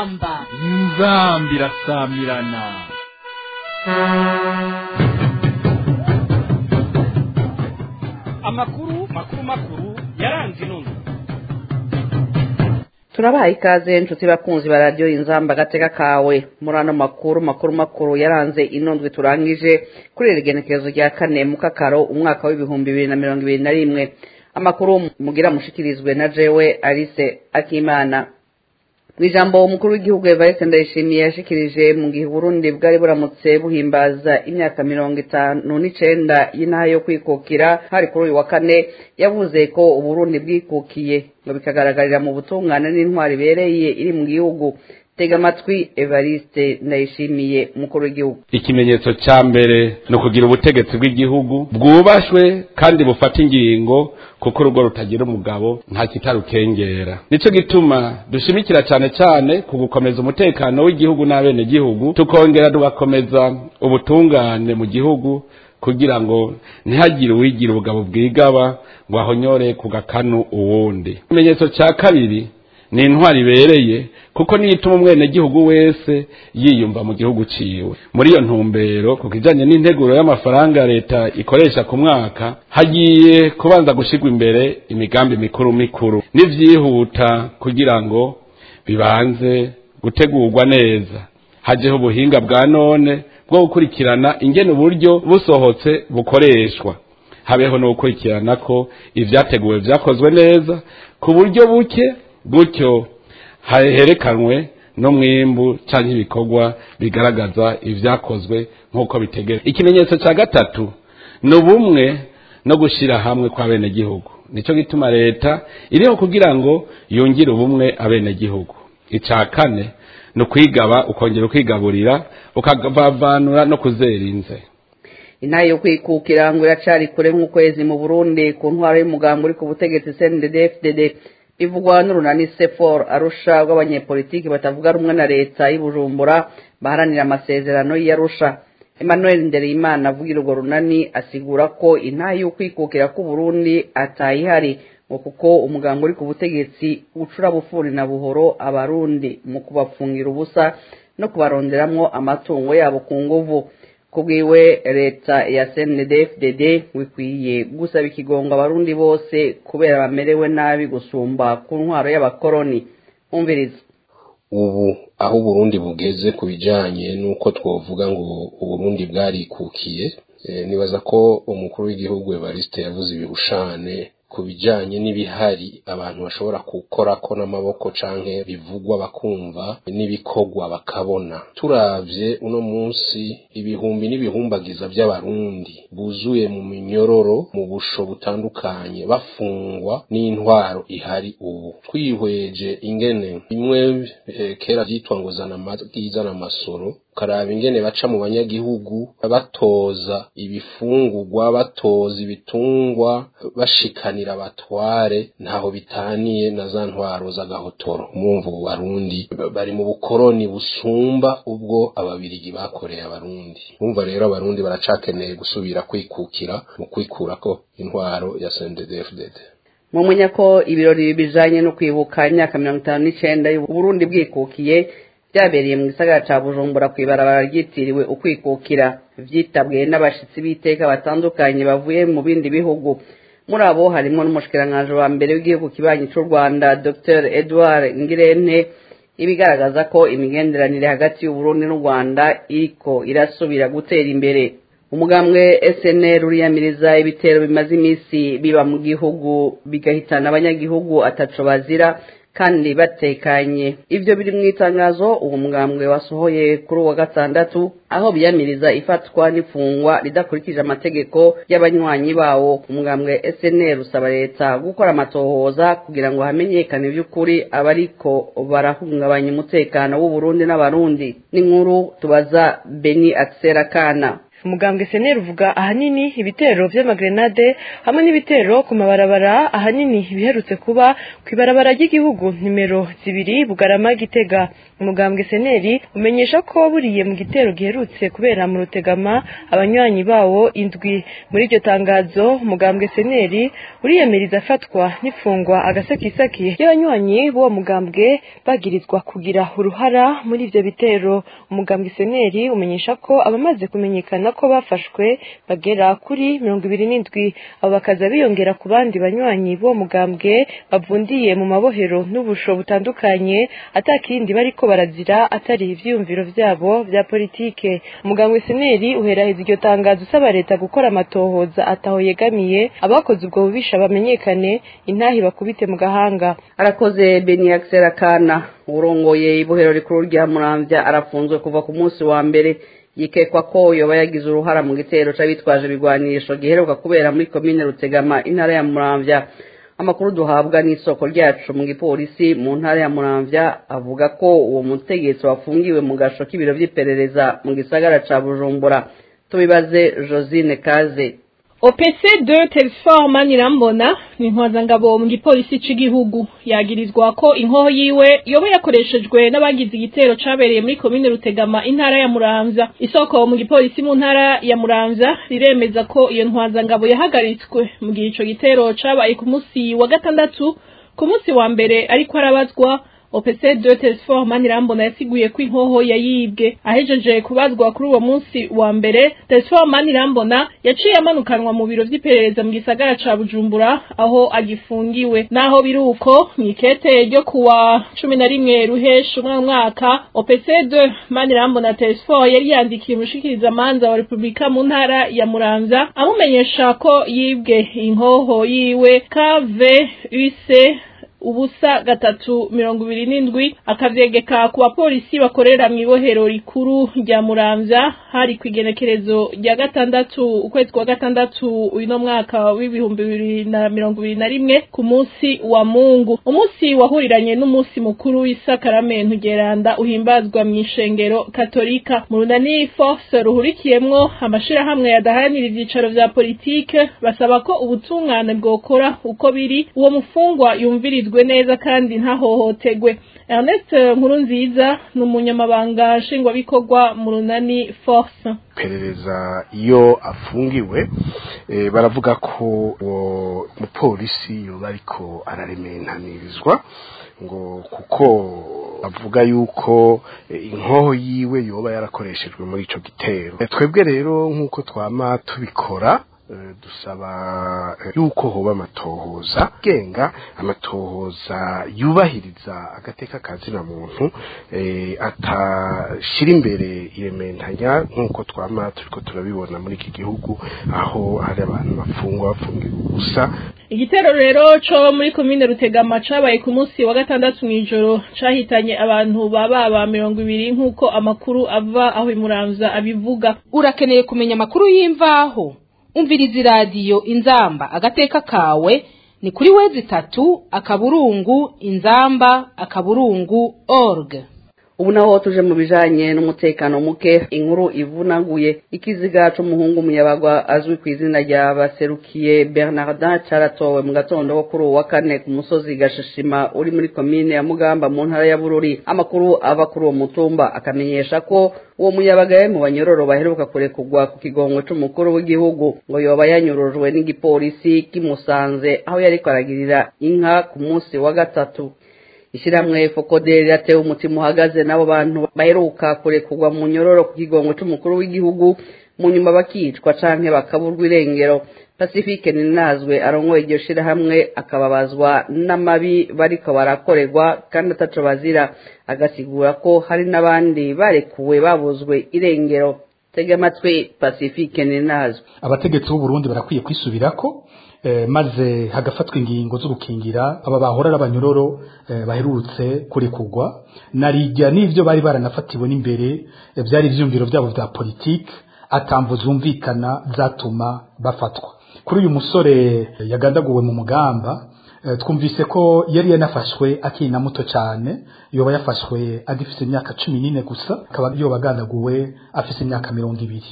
inzamba inzambi irasamirana amakuru makuru makuru yaranze inono turabaha ikaze inshuti bakunzi ba radiyo inzamba agateka kawe muri ano makuru makuru makuru yaranze inondwe turangije kuri iri genekerezo rya kane mu kakaro umwaka w'ibihumbi bibiri na mirongo ibiri na rimwe amakuru mugira mushikirizwe na jewe alice akimana mu ijambo umukuru w'igihugu evariste ndayishimiye yashikirije mu gihe uburundi bwari buramutse buhimbaza imyaka mirongo itanu n'icenda y'intaha yo kwikukira hari kuri uyu wa kane yavuze ko uburundi bwikukiye ngo bikagaragarira mu butungane n'intwari ibereye iri mu gihugu tega amatwi evariste ndayishimiye umukuru w'igihugu ikimenyetso cya mbere ni ukugira ubutegetsi bw'igihugu bwubashwe kandi bufata ingingo kuko urugo rutagira umugabo nta kitarukengera nicyo gituma dushimikira cyane cyane ku gukomeza umutekano w'igihugu n'abenegihugu tukongera tugakomeza ubutungane mu gihugu kugira ngo ntihagire uwigira ubugabo bwigaba ngo ahonyore ku gakanu uwundi ikimenyetso cya kabiri ni intwari ibereye kuko niyo ituma umwenegihugu wese yiyumva mu gihugu ciwe muri iyo ntumbero ku kijanye n'integuro y'amafaranga leta ikoresha ku mwaka hagiye kubanza gushirwa imbere imigambi mikuru mikuru n'ivyihuta kugira ngo bibanze gutegurwa neza hajeho ubuhinga bwa none bwo gukurikirana ingene uburyo busohotse bukoreshwa habeho no gukurikirana ko ivyateguwe vyakozwe neza ku buryo buke gutyo herekanwe n'umwimbu cyangwa ibikorwa bigaragaza ibyakozwe nk'uko bitegetswe ikimenyetso cya gatatu ni ubumwe no gushyira hamwe kw'abenegihugu nicyo gituma leta iriho kugira ngo yungire ubumwe abenegihugu icya kane ni ukwigaba ukongera ukigaburira ukavavanura no kuzerinze intare yo kwikukira ngo iracari kure nk'ukwezi mu burundi ku ntwaro y'umugambi uri ku butegetsi cndd fdd bivugwa n'urunani sefor arusha rw'abanyepolitiki batavuga rumwe na leta y'ubujumbura baharanira amasezerano y'arusha emmanuel ndereyimana avugira urwo runani asigura ko intaha y'ukwikukira k'uburundi atayihari ngo kuko umugambi uri ku butegetsi ucura bufuri na buhoro abarundi mu kubapfungira ubusa no kubaronderamwo amatungo yabo ku nguvu kubwiwe leta ya cndfdd wikwiye gusaba ikigongo abarundi bose kubera bamerewe nabi gusumba ku ntwaro y'abakoroni umviriza ubu aho uburundi bugeze ku bijanye n'uko twovuga ngo uburundi bwarikukiye nibaza ko umukuru w'igihugu evariste yavuze ibihushane ku bijanye n'ibihari abantu bashobora gukorako n'amaboko canke bivugwa bakumva n'ibikorwa bakabona turavye uno munsi ibihumbi n'ibihumbagiza by'abarundi buzuye mu minyororo mu busho butandukanye bafungwa n'intwaro ihari ubu twihweje ingene bimwe eh, kera vyitwa ngo zana amagi zana amasoro ukaraba ingene baca mu banyagihugu batoza ibifungurwa batoza ibitungwa bashikanira abatware ntaho bitaniye na za ntwaro z'agahotoro mwumva ubu barundi bari mu bukoroni busumba ubwo ababirigi bakoreye abarundi mwumva rero abarundi baracakeneye gusubira kwikukira mu kwikurako intwaro ya CNDD-FDD mumenya ko ibirori bijanye no kwibuka imyaka mirongo itanu n'icenda y'uburundi bwikukiye byabereye mu gisagara ca bujumbura kw'ibarabara ryitiriwe ukwikukira vyitabwe n'abashitsi b'iteka batandukanye bavuye mu bindi bihugu muri abo harimwo n'umushikiranganji wa mbere w'igihugu kibanyi c'u rwanda dr edward ngirente ibigaragaza ko imigenderanire hagati y'uburundi n'u rwanda iriko irasubira gutera imbere umugambwe snr uriyamiriza ibitero bimaze iminsi biba mu gihugu bigahitana abanyagihugu ataco bazira kandi batekanye ivyo biri mu itangazo uwo mugambwe wasohoye kuri uwa gatandatu aho biyamiriza ifatwa n'ifungwa ridakurikije amategeko y'abanywanyi bawo umugambwe snr usaba leta gukora amatohoza kugira ngo hamenyekane vy'ukuri abariko barahungabanya umutekano w'uburundi n'abarundi n'inkuru tubaza beni akisera kana umugambwe seneri uvuga ahanini ibitero vy'amagrenade hamwe n'ibitero ku mabarabara ahanini biherutse kuba kw'ibarabara ry'igihugu nimero zibiri bugarama gitega umugambwe seneri umenyesha ko buriye mu gitero giherutse kubera mu rutegama abanywanyi bawo indwi muri iryo tangazo umugambwe seneri uriyemeriza afatwa n'ifungwa agasakisaki ry'abanywanyi b'uwo mugambwe bagirizwa kugira uruhara muri ivyo bitero umugambwe seneri umenyesha ko abamaze kumenyekana ko bafashwe bagera kuri mirongo ibiri n'indwi abo bakaza biyongera ku bandi banywanyi b'uwo mugambwe bavundiye mu mabohero n'ubusho butandukanye atakindi bariko barazira atari ivyiyumviro vyabo vya politike umugambwe seneri uheraheza iryo tangazo usaba leta gukora amatohoza ataho yegamiye abakoze ubwo bubisha bamenyekane intahi bakubite mu gahanga arakoze beniyakisera kana urongoye ibohero rikuru rya muramvya arafunzwe kuva ku munsi wa mbere yikekwa ko yoba yagize uruhara mu gitero c'abitwaje ibigwanisho giheruka kubera muri komine rutegama intara ya muramvya amakuru duhabwa n'isoko ryacu mu gipolisi mu ntara ya muramvya avuga ko uwo mutegetsi wafungiwe mu gasho k'ibiro vy'iperereza mu gisagara ca bujumbura tubibaze josine kaze OPC 2 Telesfor Manirambona ni intwazangabo mu gipolisi c'igihugu yagirizwa ko inkoho yiwe yoba yakoreshejwe n'abagize igitero cabereye muri komine Rutegama intara ya Muramvya isoko mu gipolisi mu ntara ya Muramvya riremeza ko iyo ntwazangabo yahagaritswe mu gihe ico gitero cabaye ku musi wa gatandatu ku musi wa mbere ariko arabazwa OPC 2 Telesfor Manirambona yasiguye ko inkoho yayibwe ahejeje kubazwa kuri uwo munsi wa mbere Telesfor Manirambona yaciye amanukanwa mu biro vy'iperereza mu gisagara ca Bujumbura aho agifungiwe naho biruko mwikete ryo kuwa cumi na rimwe ruhesha umwe mwaka OPC 2 Manirambona Telesfor yari yandikiye umushikiriza manza wa Republika mu ntara ya Muramvya amumenyesha ko yibwe inkoho yiwe KVUC ubusa gatatu mirongo ibiri n'indwi akavyegeka ku bapolisi bakorera mu ibohero rikuru rya muramvya hari kw'igenekerezo rya gatandatu ukwezi kwa gatandatu uno mwaka w'ibihumbi bibiri na mirongo ibiri na rimwe ku munsi wa mungu umunsi wahuriranye n'umunsi mukuru w'isakaramentu geranda uhimbazwa mu ishengero katolika mu runani force ruhurikiyemwo amashirahamwe yadaharanira ivyicaro vya politike basaba ko ubutungane bwokora uko biri uwo mufungwa yumvirizwa yitezwe neza kandi ntahohotegwe Ernest Nkurunziza ni umunyamabanga nshingwabikorwa mu runani force perereza iyo afungiwe e, baravuga ko uwo mupolisi yoba ariko ararementanirizwa ngo kuko avuga yuko e, inkoho yiwe yoba yarakoreshejwe muri ico gitero e, twebwe rero nk'uko twama tubikora dusaba yuko hoba amatohoza genga amatohoza yubahiriza agateka kazina muntu atashira imbere irementanya nk'uko twama turiko turabibona muri iki gihugu aho hari abantu bafungwa bafungiwe ubusa igitero rero co muri komine rutegama cabaye ku munsi wa gatandatu mw'ijoro cahitanye abantu baba mirongo ibiri nk'uko amakuru ava aho imuramvya abivuga urakeneye kumenya amakuru y'imvaho umviriza iradiyo inzamba agateka kawe ni kuri wezi itatu akaburungu inzamba akaburungu org ubu naho tuje mu bijanye n'umutekano muke inkuru ivunaguye ikiziga c'umuhungu umuyabaga azwi ku izina rya baserukiye bernardin caratowe mu gatondo ko kuri uwu wa kane ku musozi gashishima uri muri komine ya mugamba mu ntara ya bururi amakuru ava kuri uwo mutumba akamenyesha ko uwo muyabaga yari mu banyororo baheruka kurekurwa ku kigongo c'umukuru w'igihugu ngo yoba yanyurujwe n'igipolisi kimusanze aho yariko aragirira inka ku munsi wa gatatu ishyirahamwe fokoderi yatewe umutima uhagaze n'abo bantu baheruka kurekurwa mu nyororo ku kigongo c'umukuru w'igihugu mu nyuma bakicwa canke bakaburwa irengero pacifique ninazwe arongoye iryo shirahamwe akababazwa n'amabi bariko barakorerwa kandi ataco bazira agasigura ko hari n'abandi barekuwe babuzwe irengero tega amatwi pacifique ninazwe abategetsi b'uburundi barakwiye kwisubirako maze hagafatwa ingingo zo gukingira aba bahora n'abanyororo baherutse kurekurwa narijya n'ivyo bari baranafatiwe n'imbere byari ivyumviro byabo vya politike atambo zumvikana zatuma bafatwa kuri uyu musore yagandaguwe mu mugamba twumvise ko yari yanafashwe akiri na muto cyane yoba yafashwe agifite imyaka cumi n'ine gusa akaba yoba agandaguwe afite imyaka mirongo ibiri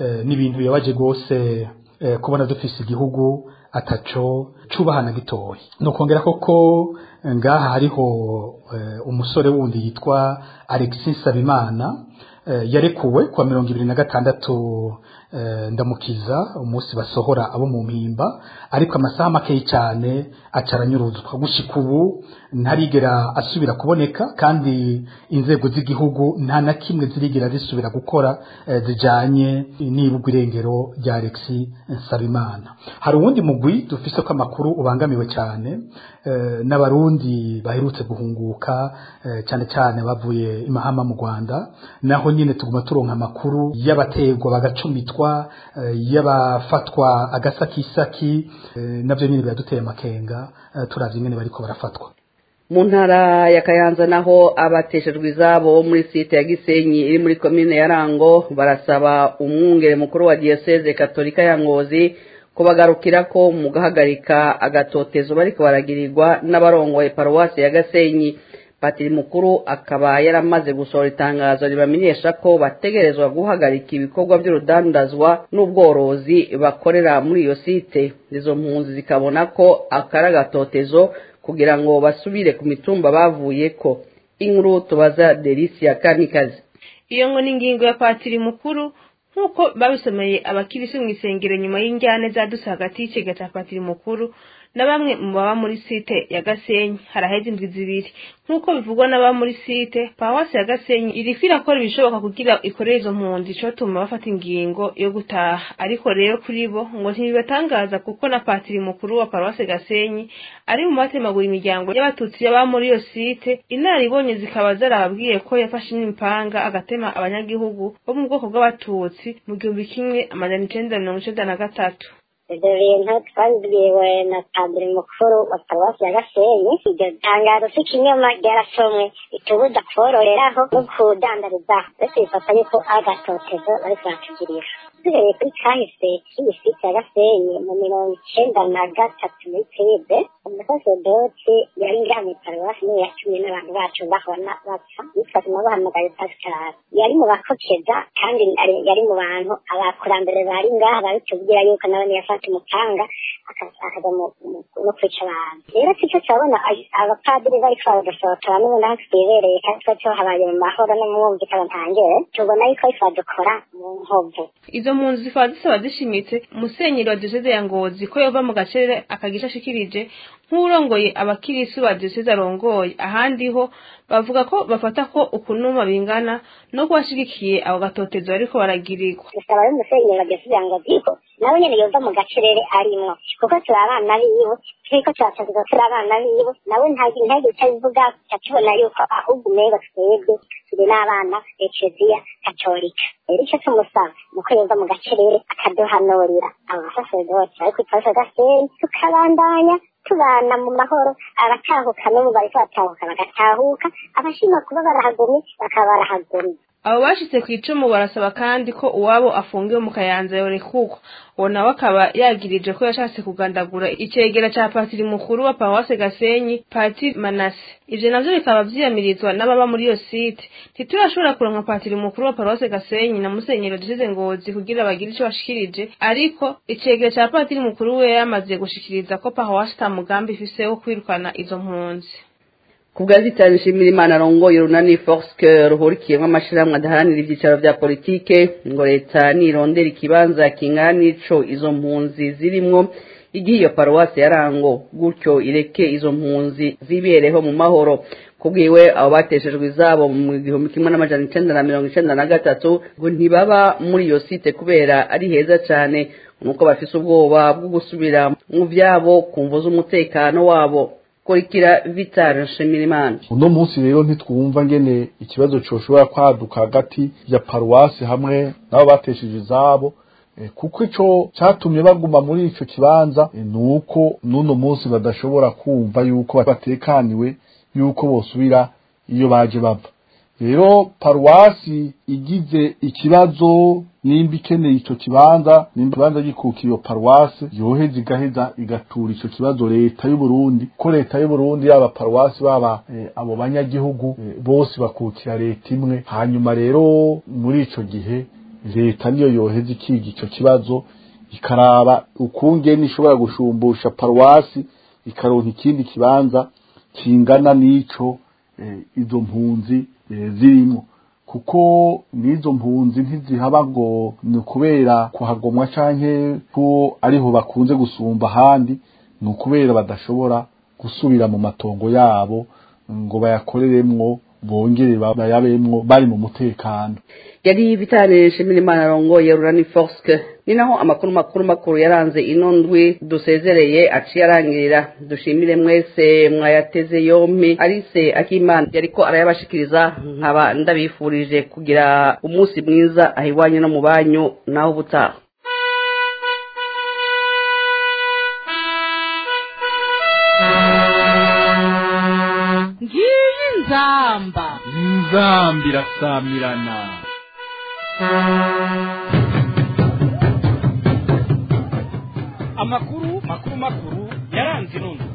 ni ibintu bibabaje rwose kubona dufise igihugu ataco cubahana gitoya nokongera koko ngaha hariho umusore wundi yitwa Alexis Sabimana yarekuwe kwa mirongo ibiri na gatandatu ndamukiza umunsi basohora abo mu mpimba ariko amasaha make cyane acaranyuruzwa gushika ubu ntarigera asubira kuboneka kandi inzego z'igihugu nta na kimwe zirigera zisubira gukora zijanye n'ibugwa irengero rya Alexis Nsabimana hari uwundi mugwi dufise ko amakuru ubangamiwe cyane n'abarundi baherutse guhunguka cyane cyane bavuye imahama mu Rwanda naho nyine tuguma turonka amakuru y'abategwa bagacumitwa y'abafatwa agasakisaki nabyo nyine biraduteye amakenga turavye ingene bariko barafatwa mu ntara ya kayanza naho abateshejwe izabo bo muri site ya gisenyi iri muri komine ya rango barasaba umwungere mukuru wa diyoseze katolika ya ngozi kubagarukira ko mu guhagarika agatotezo bariko baragirirwa n'abarongoye paruwasi ya gasenyi patiri mukuru akaba yaramaze gusohora itangazo ribamenyesha ko bategerezwa guhagarika ibikorwa by'urudandazwa n'ubworozi bakorera muri iyo site izo mpunzi zikabona ko akari agatotezo kugira ngo basubire ku mitumba bavuye ko inkuru tubaza delisia kamikazi iyo ngo ni ingingo ya patiri mukuru nk'uko babisomeye abakirisi mu isengero nyuma y'injyane zaduse hagati y'ikigega cya patiri mukuru na bamwe mu baba muri site ya gasenyi haraheze indwi zibiri nk'uko bivugwa n'ababa muri site pawasi ya gasenyi iriko irakora ibishoboka kugira ikorere izo mpunzi icotuma bafata ingingo yo gutaha ariko rero kuri bo ngo ntibibatangaza kuko na patiri mukuru wa paruwasi gasenyi ari mu batemagura imiryango y'abatutsi baba muri iyo site inaribonye zikaba zarababwiye ko yafashe n'imipanga agatema abanyagihugu bo mu bwoko bw'abatutsi mu gihumbi kimwe amajana icenda mirongo icenda na gatatu ibyo bintu twabibwiwe na padiri mukuru wa paruwasi ya gasenyi iryo tangazo si ikinyoma ryarasomwe itubuza kororeraho no kudandarizaho ndetse bifata yuko agatotezo bariko baratugirira duhereye kuri kahise k'iyi site ya gasenyi mu mirongo icenda na gatatu muri prive umusasedoti yari ngaha mu paruwasi niwe yatumye n'abantu bacu bahona bapfa yitwa tunabahamagaye pascal yari mu bakokeza kandi yari mu bantu abakurambere bari ngaha babitubwira yuko nabone yafata umupanga akaja no kwica abantu rero sico turabona abapadiri bariko baradusohotora n'ubundi aho twibereye kandi twa tuhabaye mu mahoro no mwumvikana ntangere tubona yuko bariko badukora mu nkovu izo mpunzi zikaba zisaba zishimitse musenyeri wa diyoseze ya ngozi ko yova mu gacere akagisha ashikirije nk'urongoye abakirisi ba diyoseze arongoye ahandi ho bavuga ko bafata ko ukunuma bingana no kubashigikiye abo gatotezo bariko baragirirwa dusaba rero umusenyeri wa diyoseze ya ngozi ko nawe nyene yova mu gacerere arimwo kuko turi abana biwe turiko turatozwa turi abana biwe nawe ntagire icyo abivuga tubona yuko ahubwo umengo twebwe turi n'abana ekeziya katolika rero icyo tumusaba ni uko yova mu gacerere akaduhanurira abo basaseredoti ariko ikibazo gasenyi tukabandanya tubana mu mahoro abatahuka n'ubu bariko batahuka bagatahuka abashima kuba barahagumye bakaba barahagumye abo bashitse ku icumu barasaba kandi ko uwabo afungiwe mu kayanza yorekugwa uwo nawe akaba yagirije ko yashatse kugandagura icegera ca patiri mukuru wa paruwase gasenyi patiri manase ivyo navyo bikaba vyiyamirizwa n'ababa muri iyo site ntiturashobora kuronka patiri mukuru wa paruwase gasenyi na musenyeri dusize ngozi kugira bagire ico bashikirije ariko icegera ca patiri mukuru we yamaze gushikiriza ko paruwase ata mugambi ifise wo kwirukana izo mpunzi ku bwa zitari nshimira imana arongoye urunani forske ruhurikiyemo amashirahamwe adaharanira ibyicaro vya politike ngo leta nirondera ikibanza kingana n'ico izo mpunzi zirimwo igihe iyo paruwasi yarango gutyo ireke izo mpunzi zibereho mu mahoro kubwiwe abo bateshejwe izabo mu gihumbi kimwe n'amajana icenda na mirongo icenda na gatatu ngo ntibaba muri iyo site kubera ari heza cane nuko bafise ubwoba bwo gusubira mu vyabo kumvo z'umutekano wabo kurikira Vital Nshimirimana uno munsi rero ntitwumva ngene ikibazo coshobora kwaduka hagati ya paruwasi hamwe nabo batesheje izabo kuko ico catumye baguma muri ico kibanza nuko n'uno munsi badashobora kumva yuko batekaniwe yuko bosubira iyo baje bava rero paruwasi igize ikibazo nimba ikeneye ico kibanza nimba ikibanza gikuka iyo paruwasi yoheza igaheza igatura ico kibazo leta y'u Burundi ko leta y'u Burundi yaba paruwasi baba e, abo banyagihugu e, bose bakukira leta imwe hanyuma rero muri ico gihe leta niyo yoheza ikiga ico kibazo ikaraba ukungene ishobora gushumbusha paruwasi ikaronka ikindi kibanza kingana n'ico eh, izo mpunzi eh, zirimo kuko n'izo mpunzi ntizihaba ngo ni ukubera kuhagomwa canke ko ariho bakunze gusumba ahandi ni ukubera badashobora gusubira mu matongo yabo ngo bayakoreremwo bongere bayabemwo bari mu mutekano yari bitane nshimirimana rongoye rurani forske ni naho amakuru makuru makuru yaranze ino ndwi dusezereye aciye arangirira dushimire mwese mwayateze yompi arise akimana yariko arayabashikiriza nkaba ndabifurije kugira umunsi mwiza aho iwanyu no mu banyu naho ubutaha ngiyi nzamba inzamba irasamirana amakuru makuru makuru yaranze ino ndwi